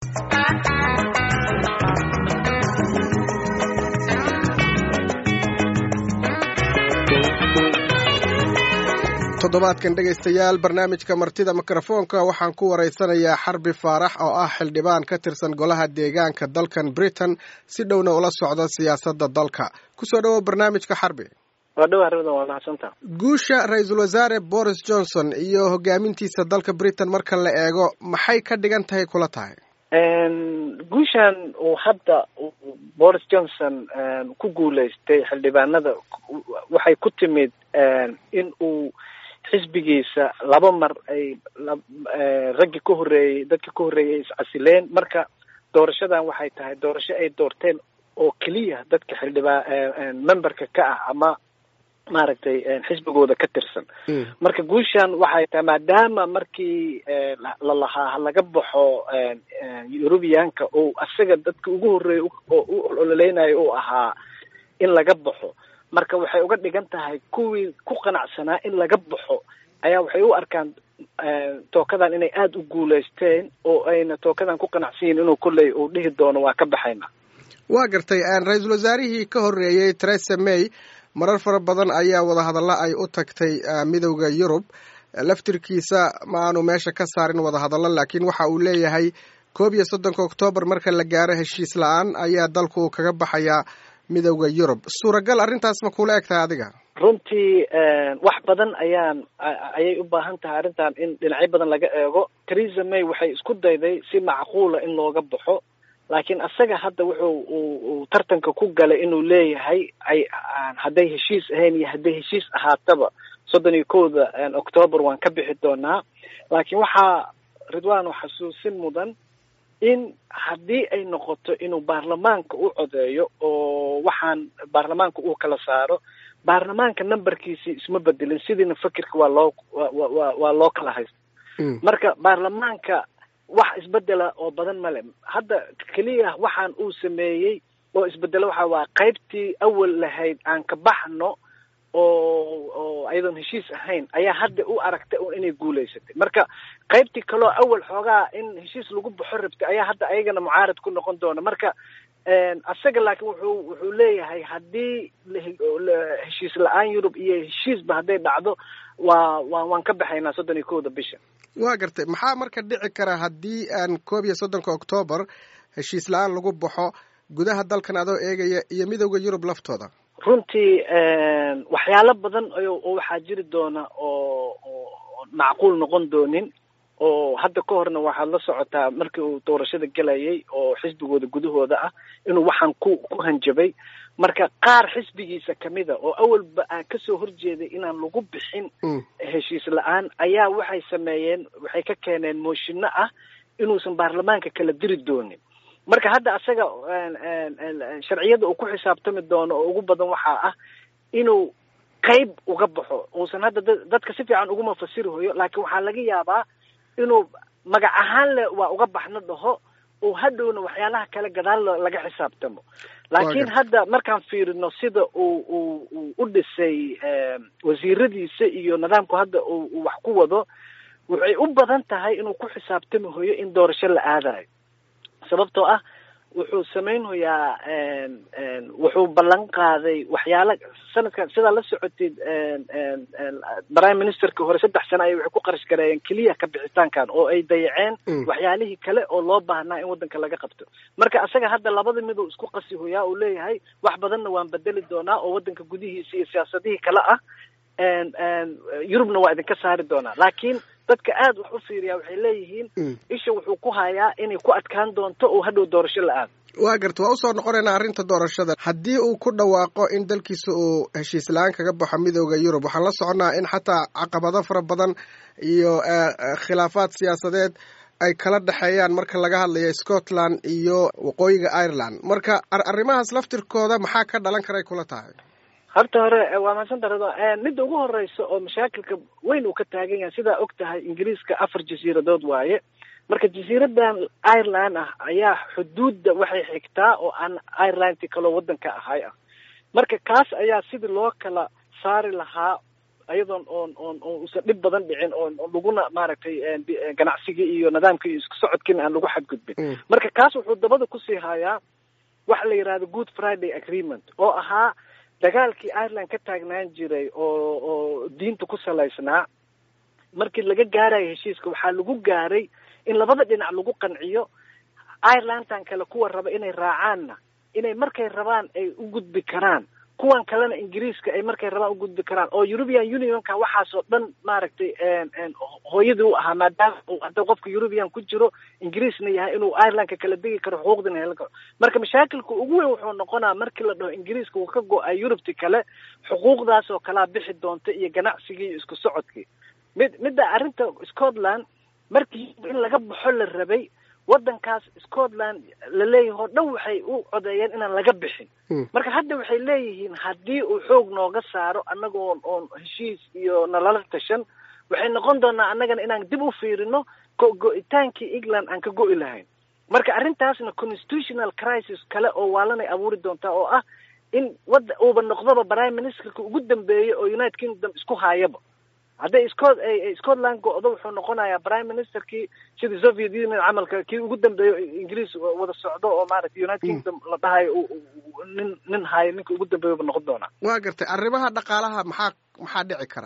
toddobaadkan dhegaystayaal barnaamijka martida mikrofoonka waxaan ku waraysanayaa xarbi faarax oo ah xildhibaan ka tirsan golaha deegaanka dalkan britain si dhowna ula socda siyaasadda dalka kusoo dhawow barnaamijka xarbi waa dhawa arrimada waa mahadsanta guusha ra-iisul wasaare boris johnson iyo hogaamintiisa dalka britain marka la eego maxay ka dhigan tahay kula tahay guushan uu hadda boris johnson ku guulaystay xildhibaanada waxay ku timid in uu xisbigiisa laba mar ay raggii ka horreeyey dadkii ka horreeyay ay iscasileen marka doorashadan waxay tahay doorasho ay doorteen oo keliya dadka xildhibaa memberka ka ah ama maaragtay xisbigooda ka tirsan marka guushan waxay tahay maadaama markii lalahaa laga baxo eurubiyaanka oo asaga dadka ugu horreeyay oo u ololeynayo uu ahaa in laga baxo marka waxay uga dhigan tahay kuwii ku qanacsanaa in laga baxo ayaa waxay u arkaan tookadan inay aada u guulaysteen oo ayna tookadan ku qanacsan yihin inuu kolley uu dhihi doono waa ka baxayna waa gartay ra-iisul wasaarihii ka horreeyey theresa may marar fara badan ayaa wadahadalla ay u tagtay midowda yurub laftirkiisa ma aanu meesha ka saarin wadahadallo laakiin waxa uu leeyahay koob iyo soddonka oktoobar marka la gaaro heshiis la-aan ayaa dalku kaga baxayaa midowda yurub suuragal arrintaas ma kula eg tahay adiga runtii wax badan ayaan ayay u baahan tahay arrintan in dhinacyo badan laga eego theresa may waxay isku dayday si macquula in looga baxo laakiin asaga hadda wuxuu uu tartanka ku galay inuu leeyahay ay hadday heshiis ahayn iyo hadday heshiis ahaataba soddon iyo kowda octoobar waan ka bixi doonaa laakiin waxaa ridwano xasuusin mudan in haddii ay noqoto inuu baarlamaanka u codeeyo oo waxaan baarlamaanka uu kala saaro baarlamaanka numberkiisii isma bedelin sidiina fikirka waa loo wa waa loo kala haysta marka baarlamaanka wax isbedela oo badan male hadda keliya waxaan uu sameeyey oo isbedelo waxa waa qaybtii awal lahayd aan ka baxno oo oo ayadoon heshiis ahayn ayaa hadda u aragtay inay guulaysatay marka qaybtii kaloo awal xoogaa in heshiis lagu baxo rabtay ayaa hadda ayagana mucaarad ku noqon doona marka asaga laakiin wuxuu wuxuu leeyahay haddii heshiis la-aan yurub iyo heshiisba hadday dhacdo waa wa waan ka baxaynaa soddon iyo kowda bisha waa gartay maxaa marka dhici kara haddii aan koob iyo soddonka octoobar heshiis la-aan lagu baxo gudaha dalkan adoo eegaya iyo midowda yurub laftooda runtii waxyaalo badan oo waxaa jiri doona oo oo macquul noqon doonin oo hadda ka horna waxaad la socotaa markii uu doorashada gelayay oo xisbigooda gudahooda ah inuu waxaan ku ku hanjabay marka qaar xisbigiisa kamida oo awalba aan kasoo horjeeday inaan lagu bixin heshiis la-aan ayaa waxay sameeyeen waxay ka keeneen mooshinno ah inuusan baarlamaanka kala diri doonin marka hadda asaga sharciyada uu ku xisaabtami doono oo ugu badan waxaa ah inuu qayb uga baxo uusan hadda dadka si fiican uguma fasiri hoyo laakiin waxaa laga yaabaa inuu magac ahaan le waa uga baxno dhaho oo hadhowna waxyaalaha kale gadaal laga xisaabtamo laakiin hadda markaan fiirino sida uu uu uu u dhisay wasiiradiisa iyo nidaamku hadda uu wax ku wado waxay u badan tahay inuu ku xisaabtami hoyo in doorasho la aadayo sababtoo ah wuxuu samaynhoyaa wuxuu ballan qaaday waxyaala sanadkan sidaa la socotid prime ministerka hore saddex sano ay waxay ku qarash gareeyeen keliya ka bixitaankan oo ay dayaceen waxyaalihii kale oo loo baahnaa in waddanka laga qabto marka asaga hadda labada miduu isku qasi hoyaa uu leeyahay wax badanna waan bedeli doonaa oo waddanka gudihiisa iyo siyaasadihii kale ah yurubna waa idinka saari doonaa laakiin dadka aad wax u fiiriyaa waxay leeyihiin isha wuxuu ku hayaa inay ku adkaan doonto oo hadhow doorasho la aado waa garta waa usoo noqonaynaa arrinta doorashada haddii uu ku dhawaaqo in dalkiisa uu heshiis la-aan kaga baxo midooda yurub waxaan la soconnaa in xataa caqabado fara badan iyo khilaafaad siyaasadeed ay kala dhexeeyaan marka laga hadlayo scotland iyo waqooyiga ireland marka arrimahaas laftirkooda maxaa ka dhalan karay kula tahay horta hore waa mahadsan darado midda ugu horeysa oo mashaakilka weyn uu ka taagan yahay sidaa og tahay ingiriiska afar jasiiradood waaye marka jasiiradan ireland ah ayaa xuduudda waxay xigtaa oo aan irelandti kaloo waddanka ahay ah marka kaas ayaa sidii loo kala saari lahaa ayadoon oon oon oon usan dhib badan dhicin oon laguna maaragtay ganacsigii iyo nidaamkii iyo isku socodkiina aan lagu xadgudbin marka kaas wuxuu dabada kusii hayaa waxa la yidhahdo good friday agreement oo ahaa dagaalkii ireland ka taagnaan jiray oo oo diinta ku salaysnaa markii laga gaarayo heshiiska waxaa lagu gaaray in labada dhinac lagu qanciyo irelandan kale kuwa raba inay raacaanna inay markay rabaan ay u gudbi karaan kuwan kalena ingiriiska ay markay rabaan u gudbi karaan oo european unionka waxaasoo dhan maaragtay hooyadii u ahaa maadaama hadda qofka european ku jiro ingiriisna yahay inuu irelandka kala degi karo xuquuqdina helan karo marka mashaakilka ugu weyn wuxuu noqonaa markii la dhaho ingiriiska uu ka go-a yurubti kale xuquuqdaas oo kalaa bixi doonta iyo ganacsigii iyo isku socodkii mid midda arrinta scotland markii in laga baxo la rabay waddankaas scotland la leeyahay oo dhan waxay u codeeyeen inaan laga bixin marka hadda waxay leeyihiin haddii uu xoog nooga saaro annagoon oon heshiis iyo nalala tashan waxay noqon doonaa annagana inaan dib u fiirino go-go-itaankii england aan ka go-i lahayn marka arrintaasna constitutional crisis kale oo waalanay abuuri doontaa oo ah in wadda uuba noqdoba prime ministerka ugu dambeeyay oo united kingdom isku haayaba hadday scot scotland go-do wuxuu noqonayaa prime ministerkii sidii soviet union camalka kii ugu dambeeyo ingiriis wada socdo oo maaragtay united kingdom la dhahayo nin nin haayo ninka ugu dambeeyo ba noqon doonaa waa gartay arrimaha dhaqaalaha maxaa maxaa dhici kara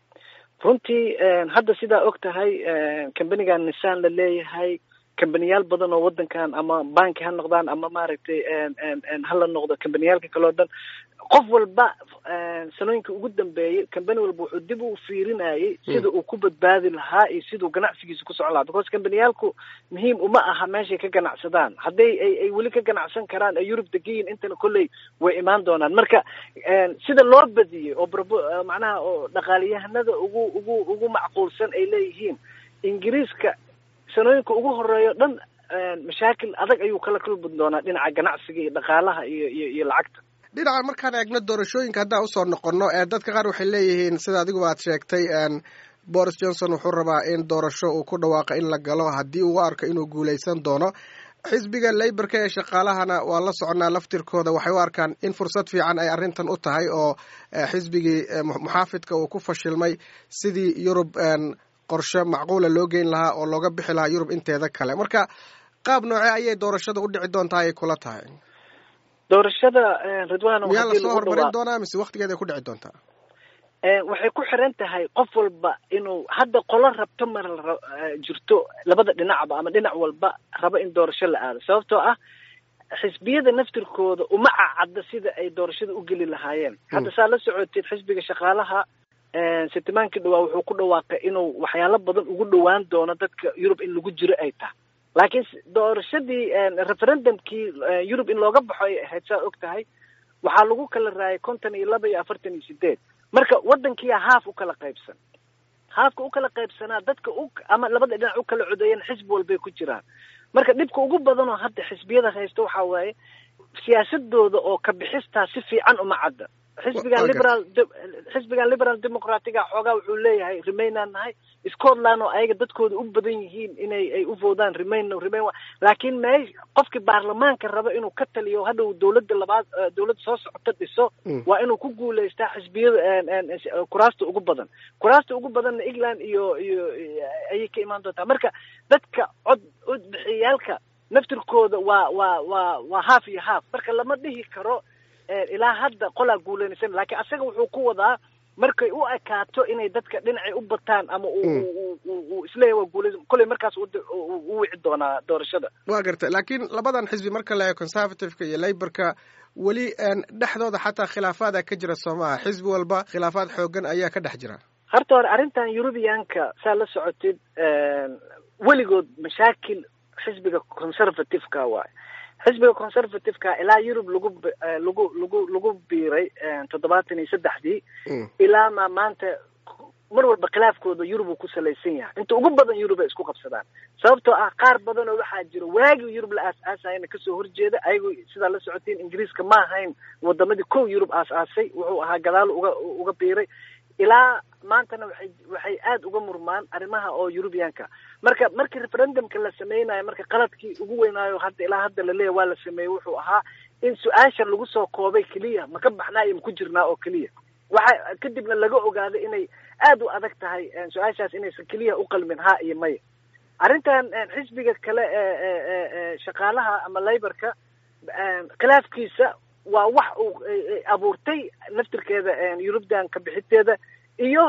runtii hadda sidaa og tahay cambanigan nissan la leeyahay cambaniyaal badan oo waddankan ama banki ha noqdaan ama maaragtay hala noqdo cambaniyaalka kale o dhan qof walba sanooyinka ugu dambeeyay cambani walba wuxuu dib u fiirinayay sida uu ku badbaadi lahaa iyo siduu ganacsigiisa ku socon lahaa because cambaniyaalku muhiim uma aha meeshay ka ganacsadaan hadday ay ay weli ka ganacsan karaan ee yurub degayin intana kolley way imaan doonaan marka sida loo badiyey oo brbo macnaha oo dhaqaaliyahanada ugu ugu ugu macquulsan ay leeyihiin ingiriiska sanooyinka ugu horeeyo dhan mashaakil adag ayuu kala kulmi doonaa dhinaca ganacsiga iyo dhaqaalaha iyo iyo iyo lacagta dhinaca markaan eegno doorashooyinka haddaan usoo noqono dadka qaar waxay leeyihiin sida adiguba aad sheegtay boris johnson wuxuu rabaa in doorasho uu ku dhawaaqa in la galo haddii uu arko inuu guuleysan doono xisbiga leyborka ee shaqaalahana waa la soconaa laftirkooda waxay u arkaan in fursad fiican ay arrintan u tahay oo xisbigii muxaafidka uu ku fashilmay sidii yurub qorshe macquula loo geyn lahaa oo looga bixi lahaa yurub inteeda kale marka qaab noocee ayay doorashada u dhici doontaa ay kula tahay doorashada ridwan miyaa lasoo horumarin doonaa mise waktigeeda ay ku dhici doontaa waxay ku xiran tahay qof walba inuu hadda qolo rabto mar jirto labada dhinacba ama dhinac walba rabo in doorasho la aado sababtoo ah xisbiyada naftirkooda uma cacadda sida ay doorashada u geli lahaayeen hadda saa la socoteed xisbiga shaqaalaha sitimaankii dhawaa wuxuu ku dhawaaqay inuu waxyaalo badan ugu dhawaan doono dadka yurub in lagu jiro ay tahay laakiin doorashadii referendumkii yurub in looga baxo ay ahayd saa og tahay waxaa lagu kala raayay konton iyo laba iyo afartan iyo sideed marka waddankiia haaf u kala qaybsan haafka u kala qaybsanaa dadka u ama labada dhinac u kala codeeyeen xisbi walbay ku jiraan marka dhibka ugu badanoo hadda xisbiyada haysta waxaa waaye siyaasadooda oo ka bixistaa si fiican uma cadda xisbigan liberal xisbigan liberal democratiga xoogaa wuxuu leeyahay remainaan nahay scotland oo ayaga dadkooda u badan yihiin inay ay u voodaan remain remain laakiin me qofkii baarlamaanka raba inuu ka taliyo hadhow dawladda labaad dawladda soo socota dhiso waa inuu ku guulaystaa xisbiyada kuraasta ugu badan kuraasta ugu badanna england iyo iyo ayay ka imaan doontaa marka dadka cod codbixiyaalka naftirkooda waa waa waa waa haaf iyo haaf marka lama dhihi karo ilaa hadda qolaa guulanaysan laakiin asaga wuxuu ku wadaa markay u ekaato inay dadka dhinacay u bataan ama uu isleeyahy waa guulaysan kolley markaas u wici doonaa doorashada waa gartay laakiin labadan xisbi marka la eego conservativeka iyo laborka weli dhexdooda xataa khilaafaada ka jira soo maaha xisbi walba khilaafaad xoogan ayaa ka dhex jira horta hore arrintan eurubianka saa la socotid weligood mashaakil xisbiga conservativeka waayo xisbiga conservativeka ilaa yurub lagu lagu lagu lagu biiray toddobaatan iyo saddexdii ilaa ma maanta mar walba khilaafkooda yurub uu ku salaysan yahay inta ugu badan yurub ay isku qabsadaan sababtoo ah qaar badan oo waxaa jira waagii yurub la aas-aasayana kasoo horjeeda ayagu sidaa la socotiin ingiriiska ma ahayn wadamadii kow yurub aas-aasay wuxuu ahaa gadaal uga uga biiray ilaa maantana waxay waxay aada uga murmaan arrimaha oo eurubianka marka markii referendumka la sameynayo marka qaladkii ugu weynaayo hadda ilaa hadda laleeyahy waa la sameeyey wuxuu ahaa in su-aasha lagu soo koobay keliya ma ka baxnaa iyo ma ku jirnaa oo keliya waxa kadibna laga ogaaday inay aada u adag tahay su-aashaas inaysan keliya u qalmin ha iyo maya arrintan xisbiga kale ee shaqaalaha ama layborka khilaafkiisa waa wax uu abuurtay naftirkeeda yurubdan ka bixiteeda iyo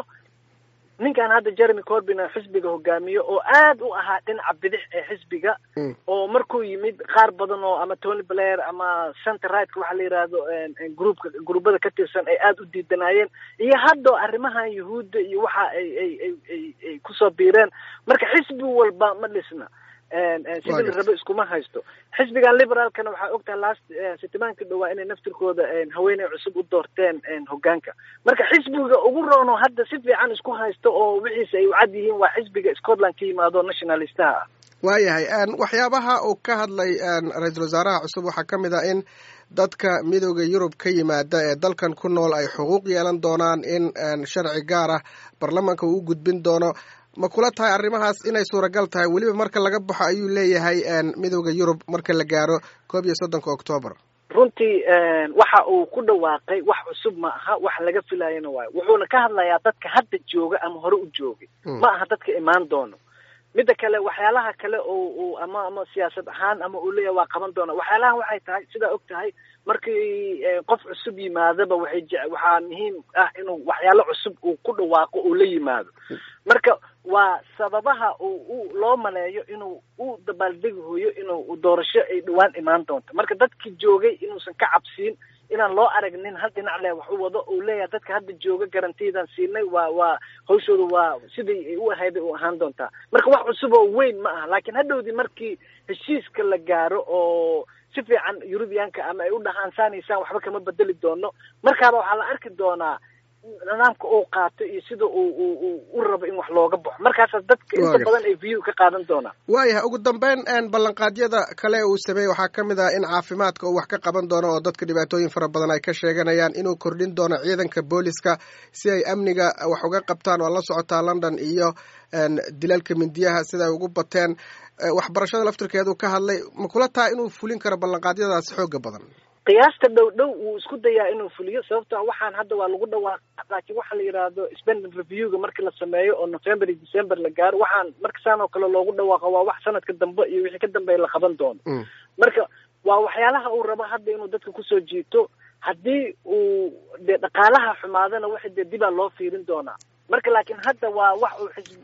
ninkan hadda jeremy corbin xisbiga hogaamiyo oo aad u ahaa dhinaca bidix ee xisbiga oo markuu yimid qaar badan oo ama tony blair ama center rightka waxa la yidhaahdo groupka gruubada ka tirsan ay aada u diidanaayeen iyo hadda arrimahan yuhuudda iyo waxa ay ay ay ay ay kusoo biireen marka xisbi walba ma dhisna sidii la rabo iskuma haysto xisbigan liberaalkana waxaa ogtahay last sitimaanka dhowaa inay naftirkooda haweeney cusub u doorteen hogaanka marka xisbiga ugu roono hadda si fiican isku haysto oo wixiisa ay u cad yihiin waa xisbiga scotland ka yimaado nationalistaha ah waayahay waxyaabaha uu ka hadlay ra-iisul wasaaraha cusub waxaa ka mid ah in dadka midooda yurub ka yimaada ee dalkan ku nool ay xuquuq yeelan doonaan in sharci gaar ah baarlamaanka uu u gudbin doono ma kula tahay arrimahaas inay suuragal tahay weliba marka laga baxo ayuu leeyahay midooda yurub marka la gaaro koob iyo soddonka octoobar runtii waxa uu ku dhawaaqay wax cusub ma aha wax laga filayana waayo wuxuuna ka hadlayaa dadka hadda jooga ama hore u joogay ma aha dadka imaan doono midda kale waxyaalaha kale oo uu ama ama siyaasad ahaan ama uu leeyahay waa qaban doona waxyaalahan waxay tahay sidaa og tahay markii qof cusub yimaadaba waxay je waxaa muhiim ah inuu waxyaalo cusub uu ku dhawaaqo uu la yimaado marka waa sababaha uu u loo maleeyo inuu u dabaaldegi hooyo inuu doorasho ay dhawaan imaan doonto marka dadkii joogay inuusan ka cabsiin inaan loo aragnin hal dhinac leh wax u wado uu leeyahay dadka hadda jooga garantiyadan siinay waa waa hawshooda waa sidii ay u ahayday u ahaan doontaa marka wax cusub oo weyn ma aha laakiin hadhowdii markii heshiiska la gaaro oo si fiican yurubiyaanka ama ay u dhahaan saanaysaan waxba kama bedeli doono markaaba waxaa la arki doonaa nidaamka uu qaato iyo sida uu u u rabo in wax looga baxo markaasaas dadka inta badan ay view ka qaadan doonaan waayahay ugu dambeyn ballanqaadyada kale uu sameeyey waxaa ka mid ah in caafimaadka uu wax ka qaban doono oo dadka dhibaatooyin fara badan ay ka sheeganayaan inuu kordhin doono ciidanka booliska si ay amniga wax uga qabtaan oo la socotaa london iyo dilalka mindiyaha sida ay ugu bateen waxbarashada laftirkeedu ka hadlay ma kula taha inuu fulin karo ballanqaadyadaas xooga badan qiyaasta dhow dhow wuu isku dayaa inuu fuliyo sababto a waxaan hadda waa lagu dhawaaqa laakiin waxaa la yidhaahdo spending reviewga markii la sameeyo oo november iyo december la gaaro waxaan marka saan oo kale loogu dhawaaqo waa wax sanadka dambe iyo wixii ka dambeeya la qaban doono marka waa waxyaalaha uu rabo hadda inuu dadka kusoo jiito haddii uu dee dhaqaalaha xumaadana waxa dee dibaa loo fiirin doonaa marka laakiin hadda waa wax uu xisb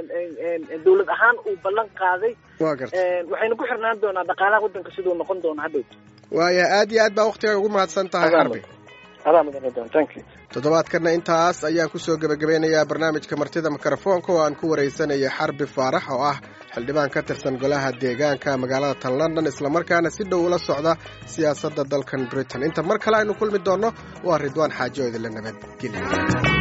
dawlad ahaan uu ballan qaaday waxayna ku xirnaan doonaa dhaqaalaha waddanka siduu noqon doono hadhowta waaya aad iyo aad baa waktigaa ugu mahadsan tahay xarbi toddobaadkana intaas ayaan kusoo gebagabeynayaa barnaamijka martida mikrofoonka oo aan ku waraysanaya xarbi faarax oo ah xildhibaan ka tirsan golaha deegaanka magaalada tan london islamarkaana si dhow ula socda siyaasadda dalkan britain inta mar kale aynu kulmi doonno waa ridwaan xaajo idinla nabadgelya